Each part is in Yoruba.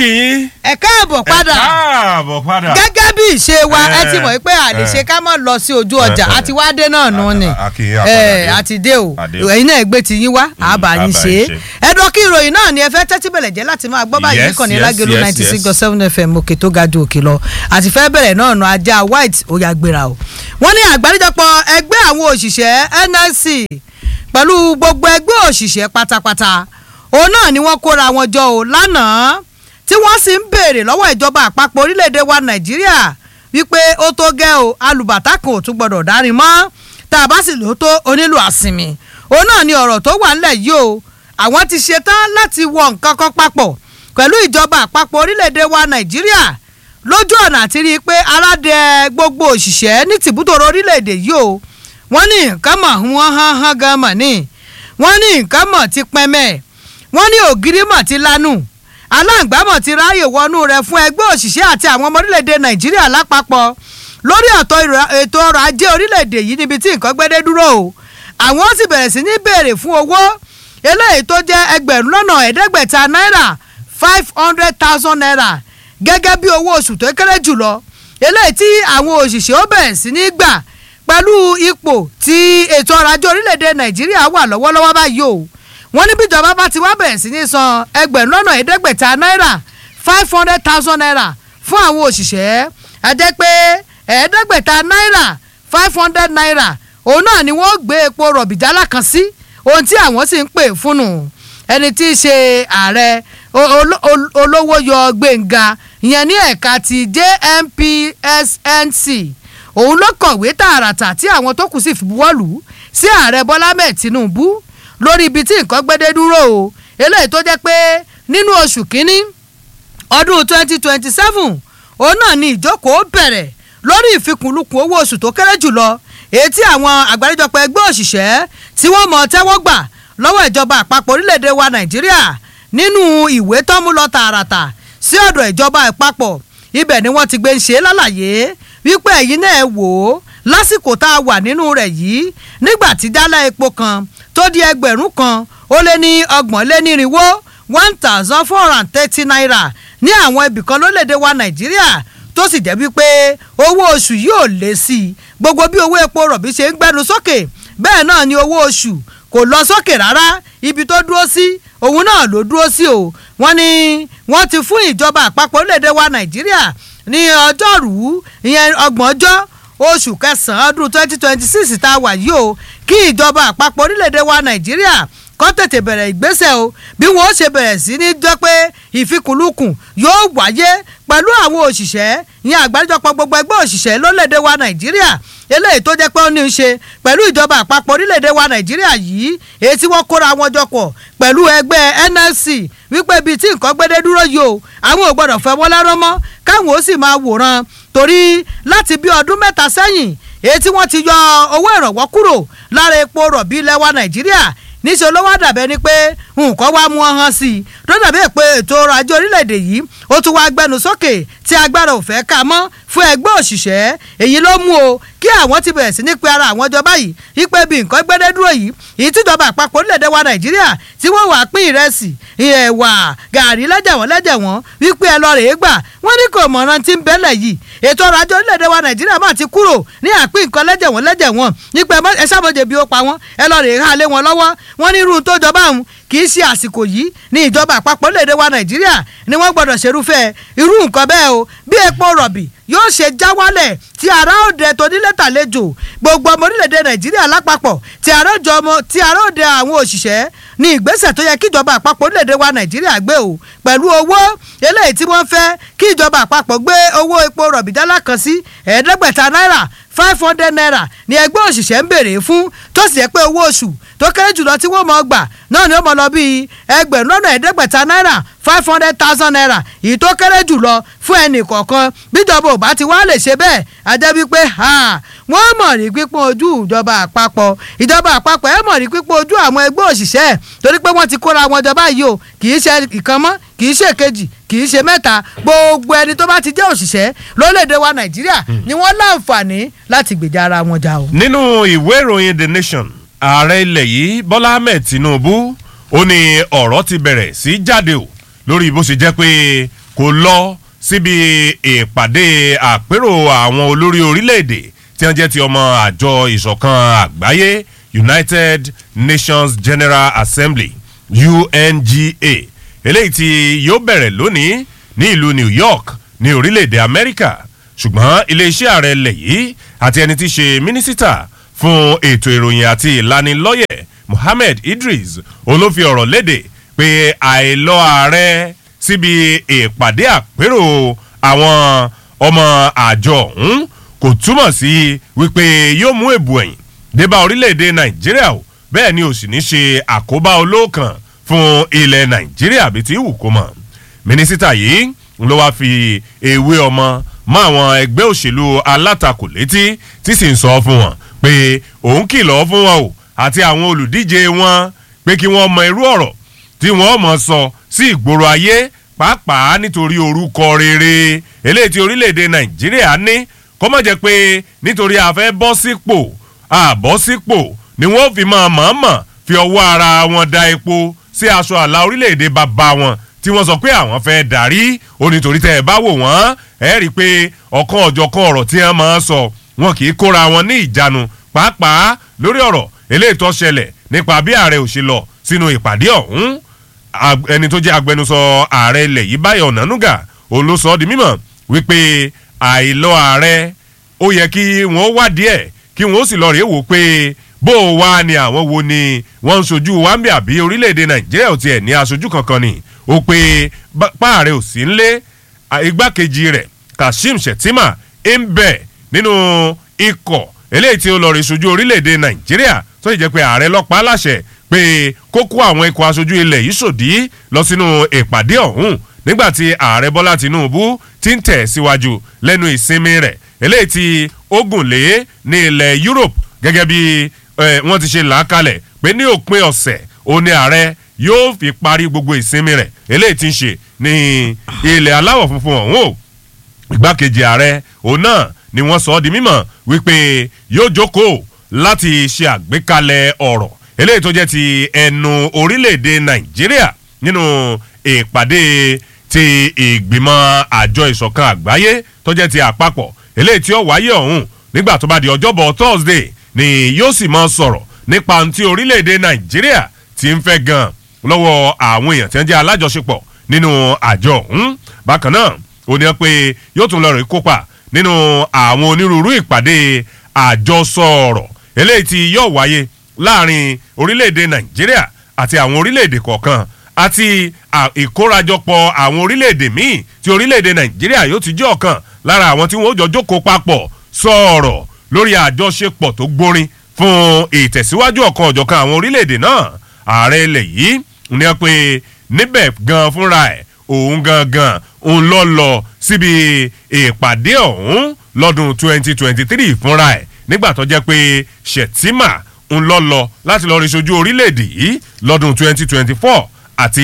kí yín. ẹ káàbọ̀ padà ẹ káàbọ̀ padà. gẹ́gẹ́ bí ìṣe wa ẹ ti Eh, mọ̀ pé a lè eh. ṣe ká mọ̀ lọ sí ojú ọjà Eh, eh. àti wá dé náà nù ni A- a- a kì í yá ẹ padà dé. àti dé o Àdé o. ẹ̀yin náà gbé ti yín wá àbá àbá yín ṣe yín é ṣe. ẹ̀dọ̀ kí ìròyìn náà ni ẹ fẹ́ tẹ́tí bẹ̀rẹ̀ jẹ́ láti máa gbọ́ báyìí Yes, nìkan ní yes, lágẹ̀lú yes, ninety six yes. dot seven fm òkè tó ga ju òkè lọ àti fẹ́ bẹ̀rẹ̀ náà nù ajá white ó yà gbéra o wọ́n ní àgbáríjọpọ̀ ẹgbẹ́ àwọn òṣìṣẹ́ nlc pẹ̀lú gbogbo ẹgbẹ́ òṣìṣẹ́ pátápátá òun náà ni wọ́n kóra wọn jọ o lánàá tí wọ́n sì ń béèrè lọ́wọ́ ìjọba àpapọ̀ orílẹ̀-èdè wa nàìjíríà wípé ó tó gẹ́ o alùbàtà kan ò tún gbọ́dọ̀ dárin mọ́ tá a bá sì lò ó tó onílù àsìnmì òun náà ni ọ̀rọ̀ tó wà ńlẹ̀ yìí o àwọn ti ṣetán láti wọ nǹkan kan papọ̀ pẹ̀lú ìjọba àpapọ̀ orílẹ̀-èdè wa nàìjíríà lójú ọ̀nà àti rí i pé aládẹ gbogbo òṣìṣẹ́ ní tìbútòrò orílẹ̀-èdè yìí o wọ́n ní nǹkan mọ̀ wọ́n hán hán gan mọ̀ ní wọ́n ní nǹkan mọ̀ ti pẹ́mẹ́ wọ́n ní ògiri mọ̀ ti lanu aláǹgbámọ̀ ti ráàyè wọnú rẹ̀ fún ẹgbẹ́ òṣìṣẹ́ àti àwọn ọmọ orílẹ̀-èdè nàìjíríà lápapọ̀ lórí ọ̀tọ̀ ìrọ̀- ètò ọrọ̀ ajé orílẹ̀-èdè yìí níbi tí nǹkan gbẹ́dẹ́ dúró o àwọn sì bẹ̀rẹ̀ sí ní béèrè fún owó eléyìí tó jẹ́ ẹgbẹ̀rún lọ́nà ẹ̀ẹ́dẹ́gbẹ̀ta náírà five hundred thousand naira gẹ́gẹ́ bí owó oṣù tó kéré jùlọ eléyìí tí àwọn òṣìṣẹ́ ó bẹ̀rẹ̀ sí ní gbà pẹ̀lú ipò tí ètò ọrọ̀ ajé orílẹ̀-èdè nàìjíríà wà lọ́wọ́lọ́wọ́ báyìí o wọ́n ní bíjọba bá ti wá bẹ̀rẹ̀ sí ní san ẹgbẹ̀rún lọ́nà ẹ̀ẹ́dẹ́gbẹ̀ta náírà five hundred thousand naira fún àwọn òṣìṣẹ́ àjẹ́ pé ẹ̀ẹ́dẹ́gbẹ̀ta náírà five hundred naira òun náà ni wọ́n gbé epo rọ̀bì jálá kan sí ohun tí àwọn sì ń pè fúnnu ẹni tí í ṣe ààrẹ o- olo- ol- olówó yọ gbẹ̀ngà ìyẹn ní ẹ̀ka ti jmpsnc òun ló kọ̀wé tààràtà tí àwọn tó kù sì fi buwọ́lù sí ààrẹ bọ́lá mẹ́ẹ̀ tinubu lórí ibi tí nǹkan gbẹ́dẹ́ dúró o eléyìí tó jẹ́ pé nínú oṣù kínní ọdún twenty twenty seven òun náà ni ìjókòó bẹ̀rẹ̀ lórí ìfikùnlukùn owó oṣù tó kéré jùlọ èyí tí àwọn àgbáríjọpọ̀ ẹgbẹ́ òṣìṣẹ́ tí wọ́n mọ̀ tẹ́wọ́ gbà lọ́wọ́ ìjọba àpapọ̀ orílẹ̀-èdè wa nàìjíríà nínú ìwé tọ́mú lọ tààràtà sí ọ̀dọ̀ ìjọba àpapọ̀ ibẹ̀ ni wọ́n ti gbé ń ṣe lálàyé wípé ẹ̀yin náà wò ó lásìkò tá a wà nínú rẹ̀ yìí nígbà tí jálá epo kan tó di ẹgbẹ̀rún kan ó lé ní ọgbọ̀n lé nírinwó one thousand four hundred and thirty naira ní àwọn ibìkan lórílẹ̀‐èdè wa nàìjíríà tó sì jẹ́ wípé owó oṣù yìí ò lé sí i gbogbo bí owó epo rọ̀bì ṣe ń gbẹnu sókè bẹ́ẹ̀ náà ni owó oṣù kò lọ sókè rárá ibi tó dúró sí òun náà ló dúró sí o wọ́n ní wọ́n ti fún ìjọba àpapọ̀ orílẹ̀‐èdè wa nàìjíríà ní ọjọ́rùú ìyẹn ọgbọ̀njọ́ oṣù kẹsàn-án ọdún twenty twenty six tá a wà yìí o kí ìjọba àpapọ̀ orílẹ̀‐èdè wa nàìjíríà kọ́ tètè bẹ̀rẹ̀ ìgbésẹ̀ o bí wọ́n ó ṣe bẹ̀rẹ̀ sí ní jẹ́ pé ìfikùnlukùn yóò wáyé pẹ̀lú àwọn òṣìṣẹ́ ìyẹn àgbáríjọpọ̀ gbogbo ẹgbẹ́ òṣìṣẹ́ lórílẹ̀‐èdè wa nàìjíríà eléyìí tó jẹ́ pé ó ní í ṣe pẹ̀lú ìjọba àpapọ̀ orílẹ̀‐èdè wa nàìjíríà yìí èyí tí wọ́n kóra wọn jọ pọ̀ pẹ̀lú ẹgbẹ́ nlc wípé ibi tí nǹkan gbédé dúró yìí o àwọn ò gbọ́dọ̀ fẹ́ wọ́n lẹ́rọ́ mọ́ káwọn ó sì máa wòran torí láti bí ọdún mẹ́ta sẹ́yìn èyí tí wọ́n ti yọ owó ìrànwọ́ kúrò lára epo rọ̀bì ilẹ̀ wa nàìjíríà níṣẹ́ ló wá dàbẹ́ ni pé nǹkan wá mú wọn hàn sí i tó dàbí pé ètò ọrọ̀ ajé orílẹ̀-èdè yìí ó tún wá gbẹnu sókè tí agbára ò fẹ́ ká mọ́ fún ẹgbẹ́ òṣìṣẹ́ èyí ló mú o kí àwọn ti bẹ̀rẹ̀ sí ní pe ara àwọn jọba yìí wípé bí nǹkan gbẹ́dẹ́ dúró yìí èyí tíjọba àpapọ̀ orílẹ̀-èdè wa nàìjíríà tí wọ́n wàá pín ìrẹsì ẹ̀wà gàrí lẹ́jẹ̀wọ́n lẹ́jẹ̀wọ́n wípé ẹ lọ rèé gbà wọ́n ní kò mọ̀ràn tí ń bẹ́lẹ̀ yìí ètò ọrọ̀ ajé orílẹ̀-èdè wa nàìjíríà máa ti kúrò ní àpín nǹkan lẹ́jẹ̀wọ́n lẹ́jẹ̀wọ́n nípa ẹ sábọ̀jẹ̀ bí ó pa wọ́n ẹ lọ rèé há lé wọn lọ́wọ́ wọ́n ní irú tó jọba òun kì í ṣe àsìkò yìí ní ìjọba àpapọ̀ orílẹ̀-èdè wa nàìjíríà ni wọ́n gbọ́dọ̀ ṣerúfẹ́ irú nǹkan bẹ́ẹ̀ o bí epo rọ̀bì yóò ṣe já wálẹ̀ tí ará òde tó nílé tàlejò gbogbo ọmọ orílẹ̀-èdè nàìjíríà lápapọ̀ tí ará òde ọmọ tí ará òde àwọn òṣìṣẹ́ ní ìgbésẹ̀ tó yẹ kí ìjọba àpapọ̀ orílẹ̀-èdè wa nàìjíríà gbé o pẹ̀lú owó eléyìí tí wọ́n fẹ́ kí ìjọba àpapọ̀ gbé owó epo rọ̀bì jálá kan sí ẹ̀ẹ́dẹ́gbẹ̀ta náírà five hundred naira ni ẹgbẹ́ òṣìṣẹ́ ń béèrè fún tó sì yẹ pé owó oṣù tó kéré jùlọ tí wọ́n mọ̀ gbà náà ni ó mọ̀ lọ bíi ẹgbẹ̀rún lọ́nà ẹ̀ẹ́dẹ́gbẹ̀ta náírà five hundred thousand naira èyí tó kéré jùlọ fún ẹnì kọ̀ọ̀kan bíjọba ò bá ti wá lè ṣe bẹ́ẹ̀ ajẹ́ wípé wọ́n mọ̀ rí pípọ́n ojú ìjọba àpapọ̀ ìjọba àpapọ̀ ẹ̀ mọ̀ rí pípọ́n ojú àwọn ẹgbẹ́ òṣìṣẹ́ torí pé wọ́n ti kóra wọn jọba yìí o kì í ṣe ìkan mọ́ kì í ṣe kejì kì í ṣe mẹ́ta gbogbo ẹni tó bá ti jẹ́ òṣìṣẹ́ lórílẹ̀‐èdè wa nàìjíríà ni wọ́n láǹfààní láti gbèjà ara wọn jà o. nínú ìwé ìròyìn the nation ààrẹ ilẹ̀ yìí bọ́lá ahmed tinubu ó ní ọ̀rọ̀ ti bẹ̀rẹ̀ sí jáde o lórí bó ṣe jẹ́ pé kò lọ síbi ìpàdé àpérò àwọn olórí orílẹ̀-èdè tí wọ́n jẹ́ ti ọmọ àjọ ìṣọ̀kan àgbáyé united nations general assembly unga eléyìí tí yóò bẹ̀rẹ̀ lónìí ní ìlú new york ní orílẹ̀-èdè amẹ́ríkà ṣùgbọ́n iléeṣẹ́ ààrẹ ilẹ̀ yìí àti ẹni tí í ṣe mínísítà fún ètò ìròyìn àti ìlanilọ́yẹ̀ mohammed idris olófi ọ̀rọ̀ léde pé àìlọ ààrẹ síbi ìpàdé àpérò àwọn ọmọ àjọ ọ̀hún kò túmọ̀ sí wípé yóò mú èbù ẹ̀yìn débà orílẹ̀-èdè nàìjíríà o bẹ́ẹ̀ ni ò sì ní ṣe àkóbá olóòkàn fún ilẹ̀ nàìjíríà bí ti wù kó mọ̀ mínísítà yìí ló wáá fi ewé ọmọ mọ àwọn ẹgbẹ́ òṣèlú alátakò létí tí sì ń sọ fún wọn pé òun kìlọ̀ fún wọn o àti àwọn olùdíje wọn pé kí wọ́n mọ irú ọ̀rọ̀ tí wọ́n mọ̀ sọ sí ìgboro ayé pàápàá nítorí orúkọ rere eléyìí tí orílẹ̀-èdè nàìjíríà ní kó má jẹ́ pé nítorí a fẹ́ bọ́ sípò àbọ̀ sípò ni wọ́n fi máa mọ̀ọ́mọ̀ fi ọwọ́ ara wọn da epo sí aṣọ àlà orílẹ̀-èdè bàbá wọn tí wọ́n sọ pé àwọn fẹ́ darí ó nítorí tẹ́ ẹ bá wò wọ́n ẹ rí i pé ọ̀kan ọ̀jọ̀kan ọ̀rọ̀ tí wọ́n máa ń sọ wọn kì í kóra wọn ní ìjánu pàápàá lórí ọ̀rọ̀ eléyìí tó ṣẹlẹ̀ nípa bí ààrẹ ò ṣe lọ sínú ìpàdé ọ̀hún ẹni tó jẹ́ agbẹnusọ ààrẹ ilẹ̀ yìí báyọ̀ ọ̀nànúgà òun ló sọ ọ́ di mímọ̀ wípé àìlọ ààrẹ ó yẹ kí wọ́n wádìí ẹ̀ kí wọ́n sì lọ rèé wò pé bó o wá ni àwọn wo ni wọ́n ń sojú wáńbí àbí orílẹ̀-èdè nàìjíríà ò tiẹ̀ ní aṣojú kankan ni ó pé páàrẹ̀ ò sí nlé igbákejì rẹ̀ kashim shettima ń bẹ̀ nínú ikọ̀ eléyìí tí ó lọ rí sojú orílẹ̀-èdè nàìjíríà tó sì jẹ́ pé ààrẹ lọ́pàá láṣẹ pé kó kó àwọn ikọ̀ aṣojú ilẹ̀ yìí sòdí lọ sínú ìpàdé ọ̀hún nígbàtí ààrẹ bọ́lá tinubu ti ń tẹ̀ síwájú lẹ́nu ìsinmi rẹ̀ eléyìí tí ó gùn lé ní ilẹ̀ europe gẹ́gẹ́ bí wọ́n ti ṣe là á kalẹ̀ pé ní òpin ọ̀sẹ̀ òun ni ààrẹ yóò fi parí gbogbo ìsinmi rẹ̀ eléyìí ti ń ṣe ní ilẹ̀ aláwọ̀ funfun ọ̀hún o ìgbákejì ààrẹ òun náà ni wọ́n sọ ọ́ di mímọ̀ wípé yóò jókòó láti ṣe àgbékalẹ̀ ọ̀rọ̀ eléyìí tó jẹ́ ti ẹnu orílẹ̀-èdè nàìjíríà nínú ìpàdé ti ìgbìmọ̀ àjọ ìṣọ̀kan àgbáyé tó jẹ́ ti àpapọ̀ eléyìí tí ó wáyé ọ̀hún nígbà tó bá di ọjọ́bọ̀ thursday ni yóò sì máa sọ̀rọ̀ nípa ohun tí orílẹ̀-èdè nàìjíríà ti ń fẹ́ gan lọ́wọ́ àwọn èèyàn tí wọ́n jẹ́ alájọṣepọ̀ nínú àjọ ọ̀hún bákan náà ó ní pé yóò tún lọ rí kópa nínú àwọn onírúurú ìpàdé àjọsọ ọ̀rọ̀ eléyìí tí yóò wáyé láàrin orílẹ̀-èdè nàìjíríà àti àwọn orílẹ̀-èdè kọ̀ọ̀kan àti ìkórajọpọ̀ àwọn orílẹ̀-èdè míì tí orílẹ̀-èdè nàìjíríà yóò ti jẹ́ ọ̀kan lára àwọn tí wọ́n jọ jókòó papọ̀ sọ̀rọ̀ lórí àjọṣepọ̀ tó gbórin fún ìtẹ̀síwájú ọ̀kan ọ̀jọ̀kan àwọn orílẹ̀-èdè náà ààrẹ ilẹ̀ yìí ní ẹ pé níbẹ̀ gan fúnra ẹ̀ òun gangan òun lọ lọ síbi ìpàdé ọ̀hún lọ́dún 2023 fúnra ẹ̀ nígbà tó jẹ́ pé shettima ń lọ lọ láti lọ rí sojú orílẹ̀-èdè yìí lọ́dún 2024 àti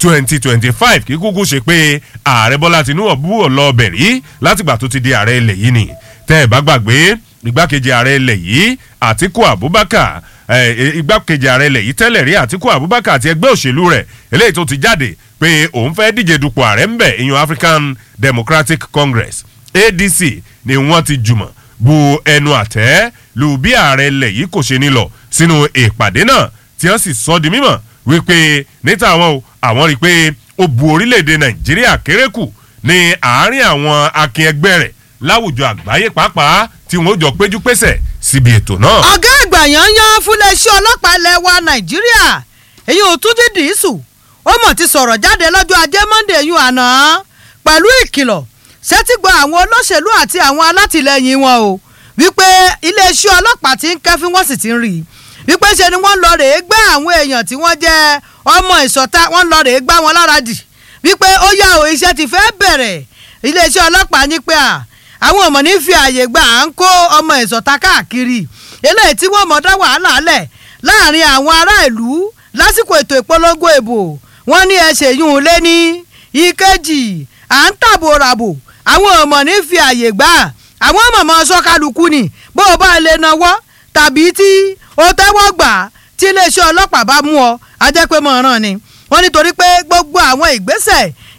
2025 kí kúkú ṣe pé ààrẹ bọ́lá tinubu lọ bẹ̀rí látìgbà tó ti di ààrẹ ilẹ̀ yìí ni tẹ́ ẹ̀ bá gbàgbé igbákejì ààrẹ ilẹ̀ yìí àtiku abubakar igbákejì ààrẹ ilẹ̀ yìí tẹ́lẹ̀ rí àtiku abubakar àti ẹgbẹ́ òṣèlú rẹ̀ eléyìí tó ti jáde pé òun fẹ́ díje dupò ààrẹ ńbẹ̀ ìyún african democratic congress adc ni wọ́n ti jùmọ̀ bu ẹnu àtẹ́ lu bí ààrẹ ilẹ̀ yìí kò ṣe ní lọ sínú ìpàdé náà tí wọ́n sì sọ di mímọ̀ wípé níta àwọn o àwọn rí i pé ó bu orílẹ̀-èdè nàìjíríà kéré kù ní àárín àwọn akin ẹgbẹ́ rẹ̀ láwùjọ àgbáyé pàápàá tí wọn ó jọ péjú pésẹ̀ síbi ètò náà. ọ̀gá àgbà yanyan fúnléeṣẹ́ ọlọ́pàá ilẹ̀ wa nàìjíríà èyí ò tún dídì í sùn ó mọ̀ ti sọ̀rọ̀ jáde lọ́jọ́ ajé monde yún àná pẹ̀lú ìkìlọ̀ ṣẹ́tìgbọ́ àwọn olóṣèlú àti àwọn alátìlẹyìn wọn o wípé iléeṣẹ́ ọlọ́pàá ti ń kẹ́fín wọ́n sì ti ń rí i wípé ṣe ni wọ́n lọ rèé gbé àwọn èèyàn tí wọ́n jẹ́ ọmọ ìsọ̀ta wọ́n lọ rèé gbá wọn lára dì wípé ó yá o iṣẹ́ ti fẹ́ bẹ̀rẹ̀ iléeṣẹ́ ọlọ́pàá ní pé à àwọn ọmọ ní fi àyè gbà à ń kó ọmọ ìsọ̀ta káàkiri eléyìí tí wọ́n mọ̀ dá wàhálà lẹ̀ láàrin àwọn ará ìlú lásìkò ètò ìpolongo ìbò wọ́n ní ẹsẹ̀ yún un lé ní ìkejì à ń tàbò ràbò àwọn ọmọ ní fi àyè gbà àwọn mọ̀mọ́ sọ́kálukú ni bó o bá lè nawọ́ tàbí tí o tẹ́wọ́ gbà tí iléeṣẹ́ ọlọ́pàá bá mú ọ ajẹ́pẹ́ mọ̀ràn ni wọ́n nítorí pé gbogbo àwọn ìgbésẹ̀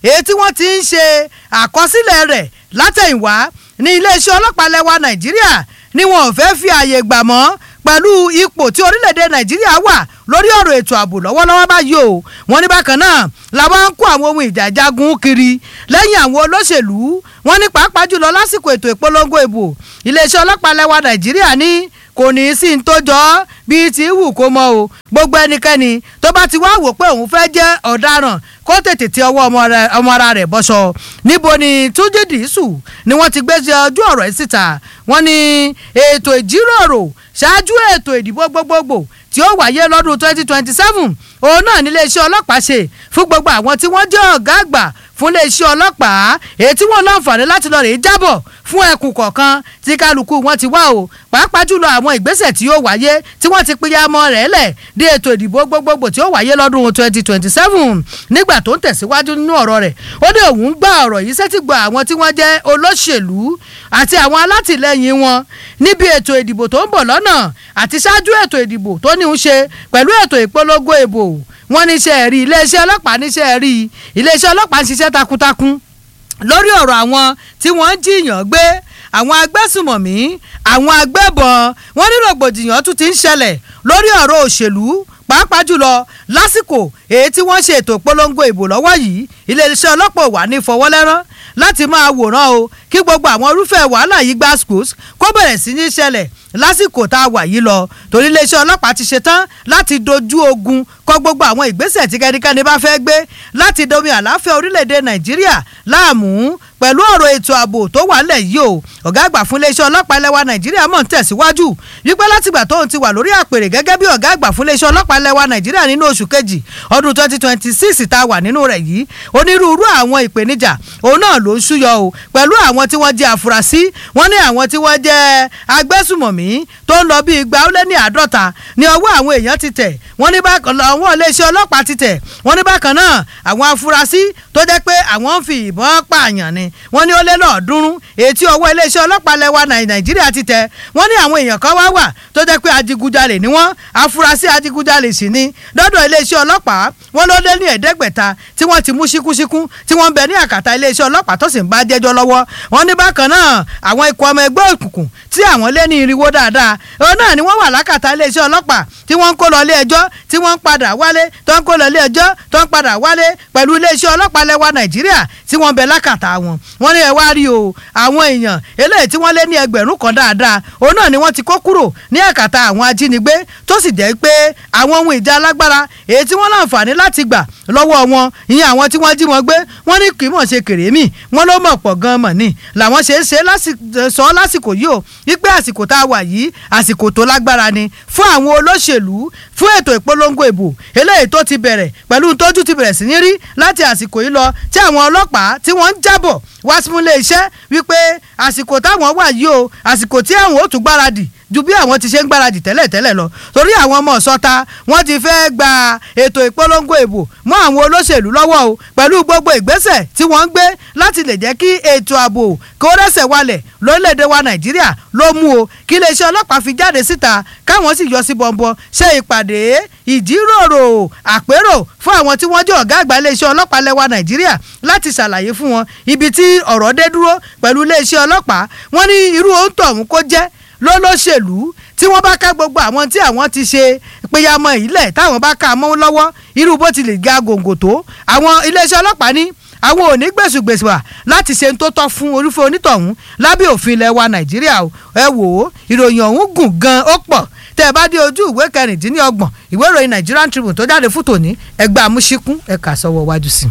èyí tí wọ́n ti ń ṣe àkọsílẹ̀ rẹ̀ látẹ̀yìnwá ní iléeṣẹ́ ọlọ́pàá lẹ́wà nàìjíríà ni wọn ò fẹ́ fi ààyè gbà mọ́ pẹ̀lú ipò tí orílẹ̀-èdè nàìjíríà wà lórí ọ̀rọ̀ ètò ààbò lọ́wọ́lọ́wọ́ báyìí o wọ́n ní bákan náà làwọn ń kó àwọn ohun ìjà jagun kiri lẹ́yìn àwọn olóṣèlú wọ́n ní pàápàá jùlọ lásìkò ètò ìpolongo ìbò iléeṣẹ́ ọlọ́pàá lẹ́wà nàìjíríà ní kò ní í sí ní tó jọ ọ́ bíi ti wù kó mọ o gbogbo ẹnikẹ́ni tó bá ti wá wò pé òun fẹ́ jẹ́ ọ̀daràn kó tètè ti ọwọ́ ọmọ ara rẹ̀ bọ́ṣọ níbo ni túnjí dìísù ni wọ́n ti gbé ojú ọ̀rọ̀ yìí síta wọ́n ní ètò ìjíròrò ṣáájú ètò ìdìbò gbogbogbò tí ó wáyé lọ́dún twenty twenty seven òun náà ní iléeṣẹ́ ọlọ́pàá ṣe fún gbogbo àwọn tí wọ́n jẹ́ ọ̀gá àgbà fún iléeṣẹ́ ọlọ́pàá èyí tí wọ́n láǹfààní láti lọ rèé jábọ̀ fún ẹkùn kọ̀ọ̀kan tí kálukú wọn ti wá o pàápàá jùlọ àwọn ìgbésẹ̀ tí yóò wáyé tí wọ́n ti pinya mọ́ rẹ̀ lẹ̀ dé ètò ìdìbò gbogbogbò tí ó wáyé lọ́dún twenty twenty seven nígbà tó ń tẹ̀síwájú nínú ọ̀rọ̀ rẹ̀ ó ní òun gbọ́ ọ̀rọ̀ yìí sẹ́tì gbọ́ àwọn tí wọ́n jẹ́ olóṣèlú àti àwọn alátìlẹyìn wọn níbi ètò ìdìbò tó ń bọ̀ lọ́nà àti ṣáájú ètò ìdìbò tó ní ń ṣe pẹ̀lú ètò ìpolongo ìbò wọ́n níṣẹ́ rí iléeṣẹ́ ọlọ́pàá níṣẹ́ rí iléeṣẹ́ ọlọ́pàá ń ṣiṣẹ́ takuntakun lórí ọ̀rọ̀ àwọn tí wọ́n ń jiyàn gbé àwọn agbésùmọ̀mí àwọn agbébọn wọ́n ní rògbòdìyàn tún ti ń ṣẹlẹ̀ lórí ọ̀rọ̀ òṣèlú pàápàá jùlọ lásìkò èyí tí wọ́n ṣe ètò ìpolongo ìbò lọ́wọ́ yìí iléeṣẹ́ ọlọ́pàá wà ní ìfọwọ́lẹ́rán láti máa wòran o kí gbogbo àwọn irúfẹ́ wàhálà yìí gba schools kó bẹ̀rẹ̀ sí ní ṣẹlẹ̀ lásìkò tá a wà yìí lọ torí iléeṣẹ́ ọlọ́pàá ti ṣetán láti dojú ogun kọ gbogbo àwọn ìgbésẹ̀ tí kẹ́nikẹ́ni bá fẹ́ gbé láti domi àlàáfíà orílẹ̀-èdè nàìjíríà láàmú pẹ̀lú ọ̀rọ̀ ètò ààbò tó wà lẹ̀ yìí o ọ̀gá àgbà fún iléeṣẹ́ ọlọ́pàá lẹ́wà nàìjíríà mọ̀ ń tẹ̀síwájú wípé látìgbà tóun ti wà lórí àpèrè gẹ́gẹ́ bí ọ̀gá àgbà fún iléeṣẹ́ ọlọ́pàá lẹ́wà nàìjíríà nínú oṣù kejì ọdún twenty twenty six tá a wà nínú rẹ̀ yìí onírúurú àwọn ìpèníjà òun náà ló ń ṣúyọ o pẹ̀lú àwọn tí wọ́n jẹ́ àfúrásì wọ́n ní àwọn tí wọ́n jẹ́ agbésùmọ̀mí tó ń lọ bíi igba ó lé ní àádọ́ta ní ọwọ́ àwọn èèyàn ti tẹ̀ wọ́n ní bákan àwọn iléeṣẹ́ ọlọ́pàá ti tẹ̀ wọ́n ní bákan náà àwọn afurasí tó jẹ́ pé àwọn ń fi ìbọn pààyàn ni wọ́n ní ó lé lọ́ọ̀ọ́dúnrún ètí ọwọ́ iléeṣẹ́ ọlọ́pàá lẹ́wà nàìjíríà ti tẹ̀ wọ́n ní àwọn èèyàn kan wá wà tó jẹ́ pé adigunjalè ni wọ́n afurasí adigunjalè sì ni lọ́dọ̀ iléeṣẹ́ ọlọ́pàá wọ́n ló lé ní ẹ̀ẹ́dẹ́gbẹ̀ta tí wọ́n ti mú síkúsíkú tí wọ́n ń bẹ ní àkàtà iléeṣẹ́ ọlọ́pàá tó sì ń bá jẹ́jọ́ lọ́wọ́ wọ́n ní bákan náà àwọn ikọ̀ ọmọ ẹgbẹ́ òkùnkùn tí àwọn lé ní irinwó dáadáa òun náà ni wọ́n wà lákàtà iléeṣẹ́ ọlọ́pàá tí wọ́n ń kó lọ ilé ẹjọ́ tí wọ́n ń padà wálé tó ń kó lọ ilé ẹjọ́ tó ń padà wálé pẹ̀lú iléeṣẹ́ ọlọ́pàá lẹ́wà nàìjíríà tí wọ́n bẹ lákàtà wọn wọ́n ní ẹ wá rí o àwọn èèyàn eléyìí tí wọ́n lé ní ẹgbẹ̀rún kan dáadáa òun náà ni wọ́n ti kó kúrò ní àkàtà àwọn ajínigbé tó sì jẹ́ pé àwọn ohun ìjà alágbára èyí tí wọ́n láǹfààní láti gbà lọ́wọ́ wọn ìyẹn àwọn tí wọ́n jí wọn gbé wọ́n ní kì í mọ̀ ṣe kèrémì wọ́n ló mọ̀ pọ̀ gan mọ̀ ni làwọn ṣe é ṣe sọ lásìkò yìí o wípé àsìkò tá a wà yìí àsìkò tó lágbára ni fún àwọn olóṣèlú fún ètò ìpolongo ìbò eléyìí tó ti bẹ̀rẹ̀ pẹ̀lú tójú ti bẹ̀rẹ̀ sí ní rí láti àsìkò yìí lọ tí àwọn ọlọ́pàá tí wọ́n ń jábọ̀ wá símúlé iṣẹ́ wípé àsìkò táwọn wà yìí o àsìkò tí àwọn ò tún gbáradì ju bí àwọn ti ṣe ń gbáradì tẹ́lẹ̀ tẹ́lẹ̀ lọ torí àwọn ọmọ ọ̀sọ́ta wọ́n ti fẹ́ gba ètò ìpolongo ìbò mọ́ àwọn olóṣèlú lọ́wọ́ o pẹ̀lú gbogbo ìgbésẹ̀ tí wọ́n ń gbé láti lè jẹ́ kí ètò ààbò kó rẹ́sẹ̀ walẹ̀ lórílẹ̀‐èdè wa nàìjíríà ló mú o kí iléeṣẹ́ ọlọ́pàá fi jáde síta káwọn sì yọ sí bọ̀m̀bọ̀ ṣe ìpàdé ìjíròrò àpérò fún àwọn tí wọ́n jẹ́ ọ̀gá àgbà iléeṣẹ́ ọlọ́pàá lẹ́wà nàìjíríà láti ṣàlàyé fún wọn ibi tí ọ̀rọ̀ dé dúró pẹ̀lú iléeṣẹ́ ọlọ́pàá wọ́n ní irú ohun tọ̀hún kó jẹ́ lólóṣèlú tí wọ́n bá ká gbogbo àwọn tí àwọn ti ṣe péyàmọ́ ìlẹ̀ táwọn bá ká mọ́ lọ́wọ́ irú bó ti lè ga gòǹgò tó àwọn iléeṣẹ́ ọlọ́pàá ní àwọn ò ní gbèsùgbèsù wà láti ṣe tó tọ́ fún orúfẹ́ onítọ̀hún lábẹ́ òfin ilẹ̀ wa nàìjíríà ẹ wò ó ìròyìn ọ̀hún gùn gan ó pọ̀ tẹ́ ẹ bá dé ojú ìwé kẹrìndínlọ́gbọ̀n ìwé ìròyìn Nigerian Tribune tó jáde fún tòní ẹgbẹ́ amúṣíkún ẹ̀ka sọ́wọ́ wájú sí.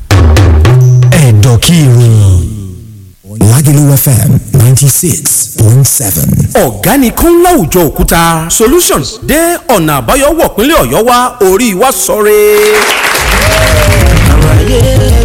ẹ̀dọ̀ kí ìròyìn Lagelu FM ninety six point seven. ọ̀gá ni kún láwùjọ òkúta solutions dé ọ̀nà àbáyọ wọ̀ pínlẹ̀ ọ̀yọ́ wa orí wa sọ̀rẹ́. àlàyé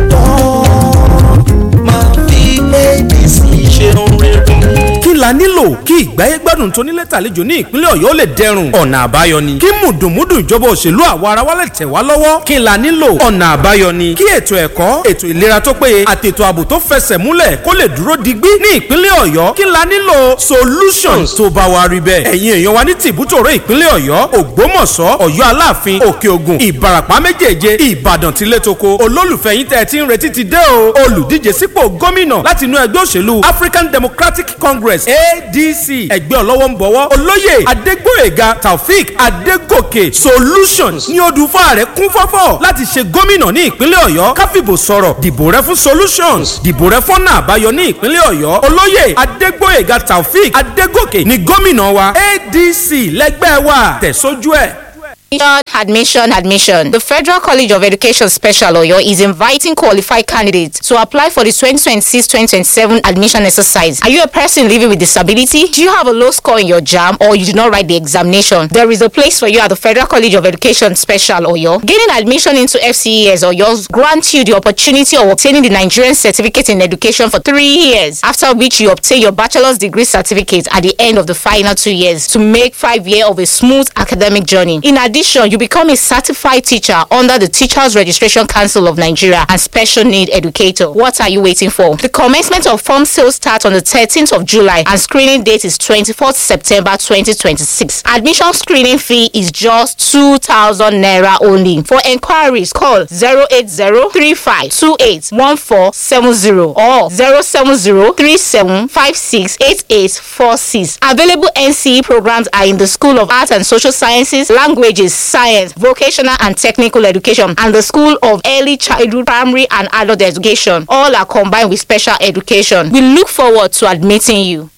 ẹ̀dán máa fi abc ṣe orin. kí la nílò kí ìgbáyé gbádùn tó nílé tàlejò ní ìpínlẹ̀ ọ̀yọ́ lè dẹrùn ọ̀nà àbáyọ ni kí mùdùnmúdù ìjọba òṣèlú àwa ara wa lè tẹ̀ wá lọ́wọ́ kí n la nílò ọ̀nà àbáyọ ni kí ètò ẹ̀kọ́ ètò ìlera tó péye àtètò ààbò tó fẹsẹ̀ múlẹ̀ kó lè dúró digbí ní ìpínlẹ̀ ọ̀yọ́ kí n la nílò solutions tó bá wa rí bẹ́ẹ̀ ẹ̀yin èèyàn wa ní tìbútòrò ìpínlẹ̀ ọ̀yọ́ ògbómọ̀ṣọ́ ọ̀yọ́ aláàfin òkè ògùn ìbàràpá méjèèje ìbàdàn tilétoko olólùfẹ́ yín tẹ́ ẹ ti ń retí ti dé o olùdíje sípò gómìnà láti inú ẹgbẹ́ òṣèlú african democratic congress adc ẹgbẹ́ ọlọ́wọ́ ń bọ̀wọ́ olóyè adégbòyèga taofik adégòkè solutions ní odùfà rẹ̀ kún fọ́fọ́ láti ṣe gómìnà ní ìpínlẹ̀ ọ̀yọ́ káfíbò sọ̀rọ̀ dìbò rẹ fún solutions dìbò rẹ fọ́nà àbáyọ ní ìpínlẹ̀ ọ̀yọ́ olóyè adégbòyèga taofik adégòkè ní gómìnà wa adc lẹ́gbẹ́ wa tẹ̀sójú ẹ̀. Admission, admission. The Federal College of Education Special Oyo is inviting qualified candidates to apply for the 2026-2027 admission exercise. Are you a person living with disability? Do you have a low score in your JAM or you did not write the examination? There is a place for you at the Federal College of Education Special Oyo. Gaining admission into FCES Oyo grants you the opportunity of obtaining the Nigerian Certificate in Education for three years, after which you obtain your bachelor's degree certificate at the end of the final two years to make five years of a smooth academic journey. In addition, you become a certified teacher under the Teachers Registration Council of Nigeria and Special Need Educator. What are you waiting for? The commencement of form sales starts on the 13th of July and screening date is 24th September 2026. Admission screening fee is just 2,000 naira only. For enquiries, call 08035281470 or 07037568846. Available NCE programs are in the School of Arts and Social Sciences, Languages, Science, Vocational and Technical Education, and the School of Early Childhood, Primary and Adult Education. All are combined with special education. We look forward to admitting you.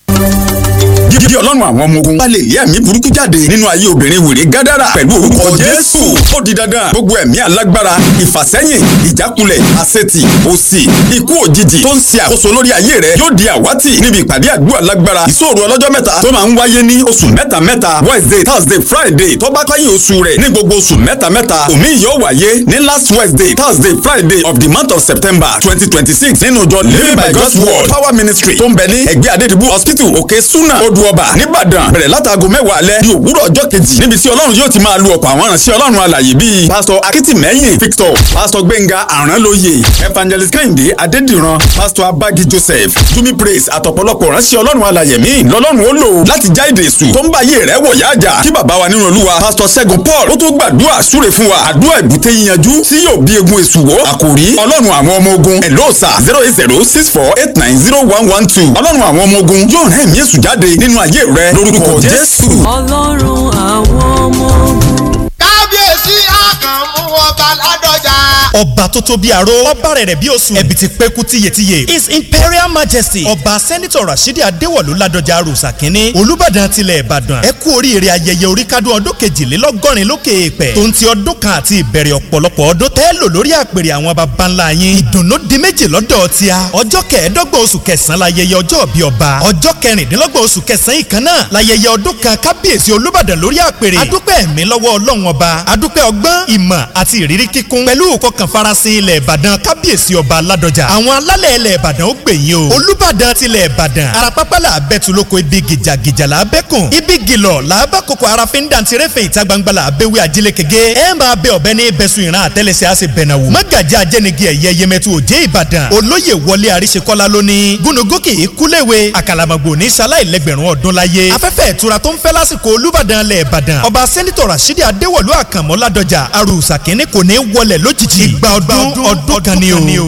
jíjí ọlọ́run àwọn ọmọ ogun bá lè lé ẹ̀mí burúkú jáde nínú ayé obìnrin wèrè gádàrà pẹ̀lú orúkọ jésù ó di dandan gbogbo ẹ̀mí alágbára ìfàsẹ́yìn ìjákulẹ̀ àṣetì òṣì ikú òjijì tó ń ṣe àkóso lórí ayé rẹ yóò di àwátì níbi ìpàdé àdúrà lágbára ìṣòro ọlọ́jọ́ mẹ́ta tó máa ń wáyé ní oṣù mẹ́ta mẹ́ta wednesday thursday friday tó bá káyé oṣù rẹ̀ ní gbogbo oṣù mẹ́ta mẹ́ta òmí yóò wáyé ní last wednesday thursday friday of the month of september twenty twenty six nínú ìjọ living by god's word power ministry tó ń bẹ ní ẹgbẹ́ adédìbò hospital òkè suna odò ọba nìbàdàn bẹ̀rẹ̀ látago mẹ́wàá alẹ́ di òwúrọ̀ ọjọ́ kejì níbi tí ọlọ́run yóò ti máa lu ọ̀pọ̀ àwọn ìránṣẹ́ ọlọ́run alàyè bíi pásítọ̀ akitimehin victor pásítọ̀ gbẹ̀ngà àránlóye evangelist kẹ́hìndé adédìran pásítọ̀ abagi joseph jumi praise àtọ̀pọ̀lọpọ̀ ìránṣẹ́ ọlọ́run alàyè míì lọ́lọ́run ó lò láti já èdè èṣù tó ń bá ayé rẹ̀ wọ̀ yáàjà kí bàbá wa nínú olúwa pásítọ̀ ṣẹ́gun paul ó tó gbàdúrà súre fún wa àdúrà ìbúté yíyanjú tí yóò bí egun èṣù wó àkòrí ọlọ́run àwọn ọmọ ogun ẹ̀lọ́ọ̀sà zero eight zero six four eight nine zero one one two ọlọ́run àwọn ọmọ ogun yóò rán ẹ̀mí èṣù jáde nínú ayé rẹ lórúkọ jésù. ọlọ́run àwọn ọmọ ogun. kábíyèsí àkànmú ọba ládọjà. ọba tó tó bí aró ọba rẹ̀ rẹ̀ bí oṣù ẹ̀bì ti pẹ́kú tiyetiye his imperial majesty ọba sẹ́nitọ̀ rasheed adéwọ̀lú ládọjà arúsà kínní olùbàdàn tilẹ̀ ìbàdàn ẹ kú oríire ayẹyẹ oríkádùn ọdún kejìlélọ́gọ́rin lókè èèpẹ̀ tó ń ti ọdún kan àti ìbẹ̀rẹ̀ ọ̀pọ̀lọpọ̀ ọdún tẹ́ lò lórí àpèrè àwọn baba ńlá yín ìdùnnú di méjì lọ́dọ̀ tíá ọjọ́ kẹẹ̀ẹ́dọ́gbọ̀n oṣù kẹsàn-án láyẹyẹ ọjọ́ bí ọba ọjọ́ kẹrìndínlọ́gbọ̀n oṣù kẹsàn-án ìkan náà láyẹyẹ ọdún kan kábíyèsí olùbàdàn lórí àpèrè adúpẹ́ ẹ̀mí lọ́wọ́ ọlọ́run ọba adúpẹ́ ọgbọ́n ìmọ̀ àti ìrírí kíkún pẹ̀lú ìfọkàn farasin ilẹ̀ ìbàdàn kábíyèsí ọba ládọjà àwọn alálẹ̀ ilẹ̀ ìbàdàn ó gbèyìn o olùbàdàn tilẹ̀ ìbàdàn arapápá là bẹ́tu lóko ibi gìjàgìjà là bẹ́kùn ibi gìlọ̀ là bá koko arafin dàntirẹ́fẹ̀ ìta gbangba là bẹ́wẹ́ ajílẹ̀ kege ẹ máa bẹ ọ̀bẹ ní bẹ́sùn ìran àtẹ́lẹsẹ̀ àṣẹ bẹ̀nàwó mágàjà ajẹ́nigi ẹ̀yẹ yẹmẹtu òjé ìbàdàn olóyè wọlé àríṣekọ́lá lónìí gúnugókè ìkúléwé àkàlàmọ̀gbò ní sáláìlẹ́gbẹ̀rún ọdún láyé afẹ́fẹ́ ìtura tó ń fẹ́ lásìkò olùbàdàn lẹ̀ ìbàdàn ọba sẹ́nitọ̀ rasidi adéwọ̀lú àkànmọ́ ládọjà arúsà kínní kò ní wọlé lójijì ìgbà ọdún ọdún kan ni o.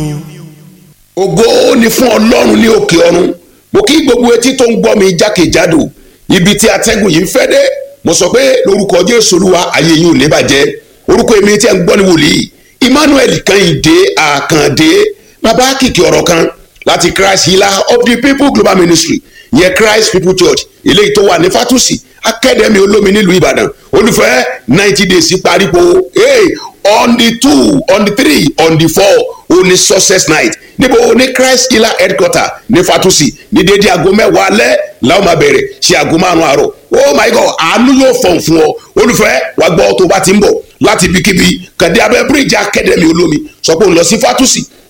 ògo ni fún ọlọ́run ní òkè ọ̀run mo kí gbogbo etí tó ń gbọ́ mi jákèjádò ibi tí atẹ́gùn yìí ń fẹ́ dé mo sọ pé lórúkọ jésù olúwa ayé yìí ò lè bàjẹ́ orúkọ èmi tí ẹ ń gbọ́ ní wòlíì emmanuel kẹ́hìndé àkàndé bàbá kìkì ọ̀rọ̀ kan láti christ healer of the people global ministry yẹn christ people church eléyìí tó wà ní fatusi akademi olómi nílùú ìbàdàn olùfẹ́ ninety days parípo hey, on the two on the three on the four òní success night níbo ní christ healer headquarter ní fatusi ní dédé aago mẹ́wàá alẹ́ làwọn máa bẹ̀rẹ̀ ṣe aago márùn-ún àárọ̀ oh my god àánú yóò fọ̀n fún ọ olùfẹ́ wàá gbọ́ tó bá ti ń bọ̀ láti ibikíbi kàdé abẹ́ bíríìjì akademi olómi sọ pé òun lọ sí fatusi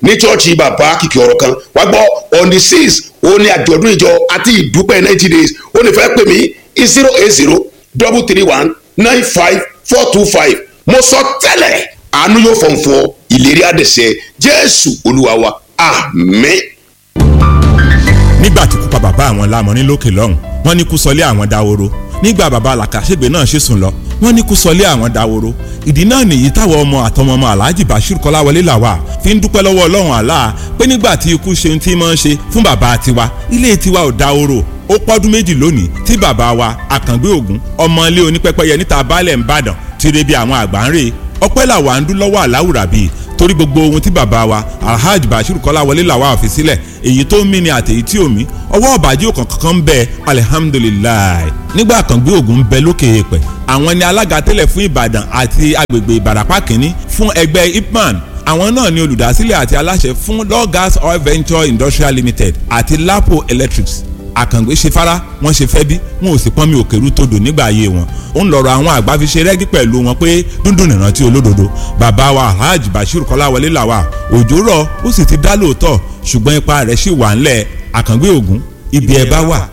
ní chọ́ọ̀chì bàbá kìkì ọ̀rọ̀ kan wá gbọ́ on the six ó ní àjọ̀dún ìjọ àti ìdúpẹ́ ninety days ó ní fẹ́ pè mí zero eight zero double three one nine five four two five mo sọ tẹ́lẹ̀ àánú yóò fọ̀n fún ọ ìlérí àdẹ̀sẹ̀ jésù olúwa wa àmín. nígbà tí kú pa bàbá àwọn lámọrin lókè lọ́hùn wọ́n ní kú sọlé àwọn dáworo nígbà bàbá làkàṣègbè náà ṣe sùn lọ wọ́n ní kú sọlé àwọn dáworo ìdí náà nìyí táwọn ọmọ àtọmọ ọmọ alhaji bashir kọláwọlé làwà fi ń dúpẹ́ lọ́wọ́ ọlọ́run àlá pé nígbà tí ikú ṣe ohun tí máa ń ṣe fún bàbá tiwa ilé tiwa ò dáworo ó pọ́dún méjì lónìí tí bàbá wa àkàngbé ògún ọmọ ilé onípẹ́pẹ́yẹ níta baálẹ̀ ń bàdàn ti re bí àwọn àgbà ń rè ọpẹ́ làwa ń dún lọ́wọ́ àláwùrà bíi torí gbogbo ohun tí bàbá wa alhaji bashir kọ́láwọlé làwa fi sílẹ̀ èyí tó ń mí ni àtèyí tí ò mí ọwọ́ ọ̀bàjẹ́ òkàn kankan ń bẹ alihamudulilayi nígbà kan gbé ògùn ń bẹ lókè èèpẹ̀ àwọn ni alága tẹ́lẹ̀ fún ìbàdàn àti agbègbè ìbàràpá kínní fún ẹgbẹ́ ipman àwọn náà ni olùdásílẹ̀ àti aláṣẹ fún law gas oil venture industrial limited àti lapo electrics àkàngbé ṣe fara wọn ṣe fẹ́ bí wọn ò sì pọ́nmi òkèrú todò nígbà ayé wọn ó ń lọ́rọ̀ àwọn àgbà fi ṣe rẹ́gí pẹ̀lú wọn pé dúndùn nìrántí olódodo bàbá wa alhaji bashir kọ́láwọlé làwà òjò rọ̀ ó sì ti dá lóòótọ́ ṣùgbọ́n ipa rẹ̀ ṣì wà ńlẹ̀ àkàngbé ògún ibi ẹ bá wà